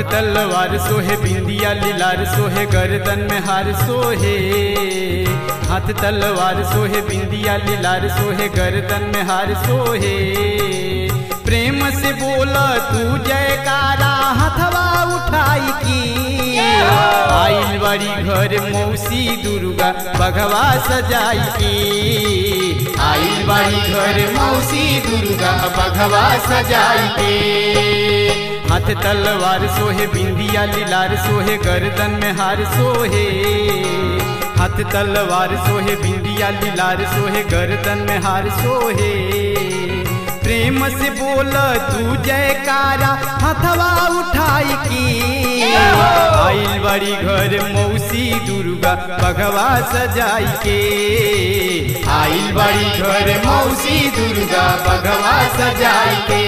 तलवार सोहे बिंदिया लीलार सोहे गर्दन में हार सोहे हाथ तलवार सोहे बिंदिया लीलार सोहे गर्दन में हार सोहे प्रेम से बोला तू जयकारा हथवा उठाई की आइल बड़ी घर मौसी दुर्गा बघवा सजाई की आइल बड़ी घर मौसी दुर्गा बघवा सजाई के हाथ तलवार सोहे बिंदिया लीलार सोहे गर्दन में हार सोहे हाथ तलवार सोहे बिंदिया लीलार सोहे गर्दन में हार सोहे प्रेम से बोल तू जयकारा हथवा उठाई की आइल बड़ी घर मौसी दुर्गा बघवा सजाई के आइल बड़ी घर मौसी दुर्गा बघवा सजाई के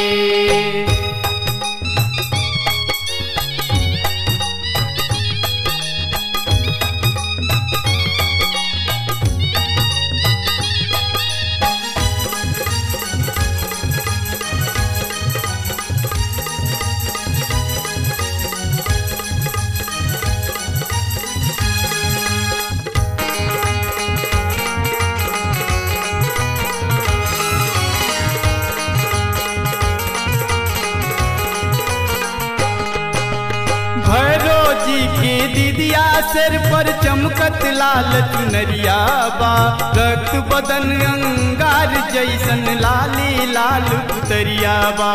भैरो जी की दीदिया सिर पर चमकत लाल चुनरिया बा रक्त बदन अंगार जैसन लाली लाल पुतरिया बा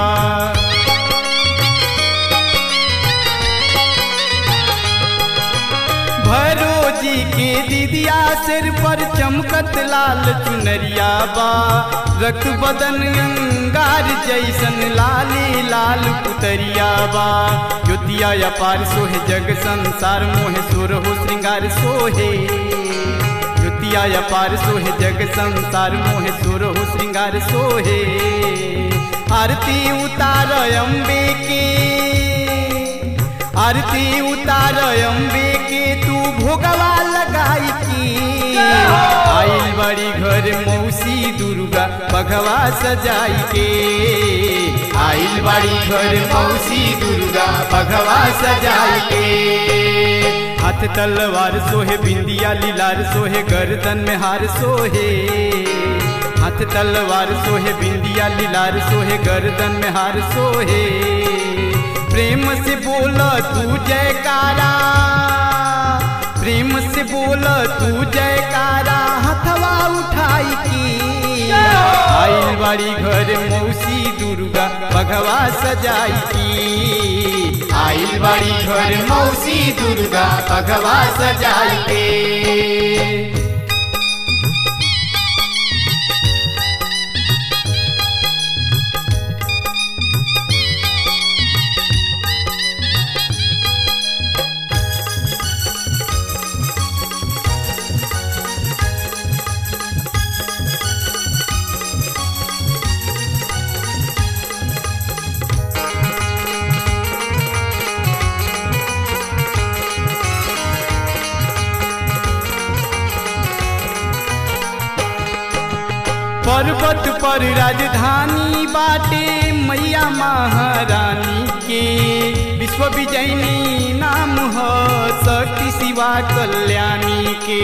भैरो जी की दीदिया सिर पर चमकत लाल चुनरिया बा रक्त बदन अंगार जैसन लाली लाल पुतरिया बा ज्योतिया अपार सोहे जग संसार मोहे सुर हो श्रृंगार सोहे ज्योतिया अपार सोहे जग संसार मोहे सुर हो श्रृंगार सोहे आरती उतार अम्बे के आरती उतार अम्बे के तू भोगवा लगाई की आइल बड़ी घर मौसी दुर्गा बघवा सजाई के आइल बड़ी घर मौसी दुर्गा बघवा सजाई के हाथ तलवार सोहे बिंदिया लीलार सोहे गर्दन में हार सोहे हाथ तलवार सोहे बिंदिया लीलार सोहे गर्दन में हार सोहे प्रेम से बोल तू जयकारा प्रेम से बोल तू जयकारा हथवा उठाई की आइल बड़ी घर मौसी दुर्गा बघवा सजाई की आइल बड़ी घर मौसी दुर्गा बघवा सजाई के पर्वत पर राजधानी बाटे मैया महारानी के विश्व विजयनी नाम ह शक्ति शिवा कल्याणी के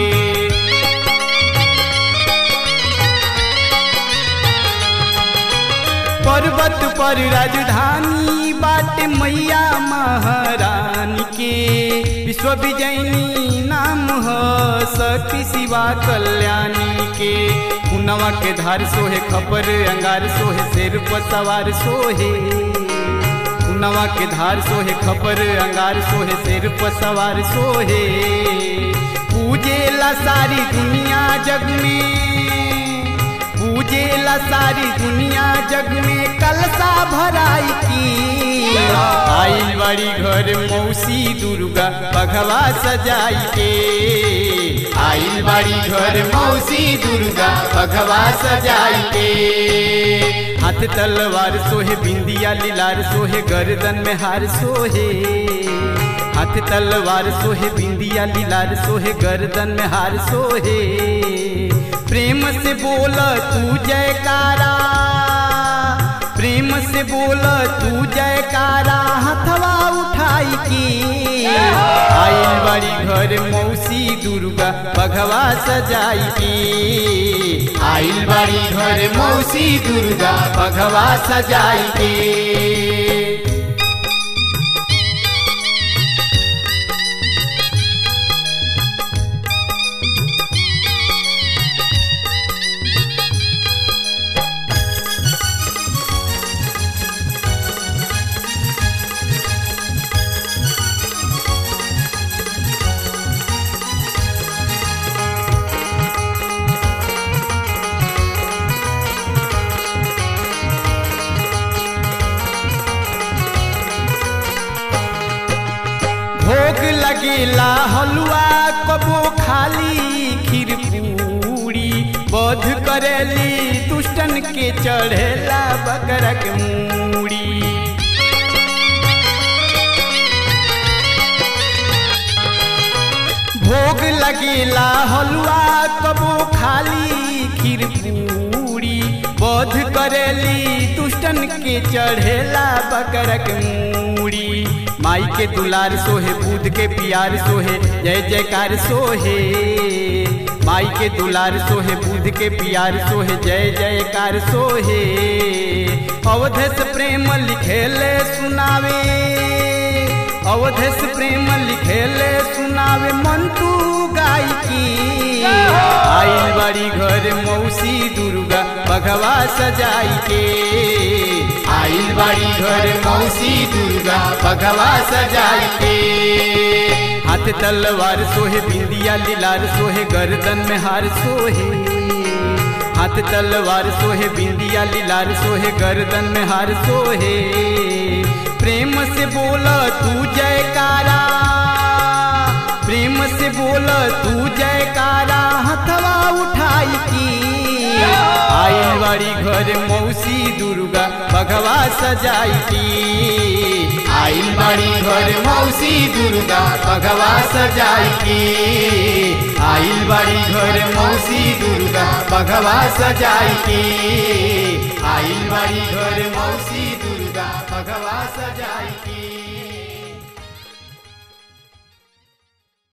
पर्वत पर राजधानी बाटे मैया महारानी के विश्व विजयनी नाम ह शक्ति शिवा कल्याणी के पुनवा के धार सोहे खपर अंगार सोहे सिर पर सवार सोहे पुनवा के धार सोहे खपर अंगार सोहे सिर पर सवार सोहे पूजे ला सारी दुनिया जग में पूजे ला सारी दुनिया जग में कलसा भराई की आइल बड़ी घर मौसी दुर्गा बघवा सजाई के आइल बड़ी घर मौसी दुर्गा बघवा सजाई के हाथ तलवार सोहे बिंदिया लीलार सोहे गर्दन में हार सोहे हाथ तलवार सोहे बिंदिया लीलार सोहे गर्दन में हार सोहे प्रेम से बोल तू जयकारा प्रेम से बोल तू जयकारा हथवा उठा माई की आइल बड़ी घर मौसी दुर्गा बघवा सजाई की आइल बड़ी घर मौसी दुर्गा बघवा सजाई की भोग लगेला हलुआ कबो खाली खीर पूरी बोध करेली दुष्टन के चढ़ेला बकरक मूड़ी भोग लगेला हलुआ कबो खाली खीर पूरी बोध करेली दुष्टन के चढ़ेला बकरक मूड़ी माई के दुलार सोहे बुध के प्यार सोहे जय जयकार सोहे माई के दुलार सोहे बुध के प्यार सोहे जय जयकार सोहे अवधेश प्रेम लिखेले सुनावे अवधेश प्रेम लिखेले सुनावे मंटू गाय की आइल बड़ी घर मौसी दुर्गा बघवा सजाई के आइल बड़ी घर मौसी दुर्गा बघवा सजाई के हाथ तलवार सोहे बिंदिया लीलार सोहे गर्दन में हार सोहे हाथ तलवार सोहे बिंदिया लीलार सोहे गर्दन में हार सोहे प्रेम से बोला तू जयकारा प्रेम से बोला तू जयकारा हथवा उठाई की आइल बड़ी घर मौसी दुर्गा बघवा सजाई की आइल बड़ी घर मौसी दुर्गा बघवा सजाई की आइल बड़ी घर मौसी दुर्गा बघवा सजाई की आइल बड़ी घर मौसी दुर्गा बघवा सजाई की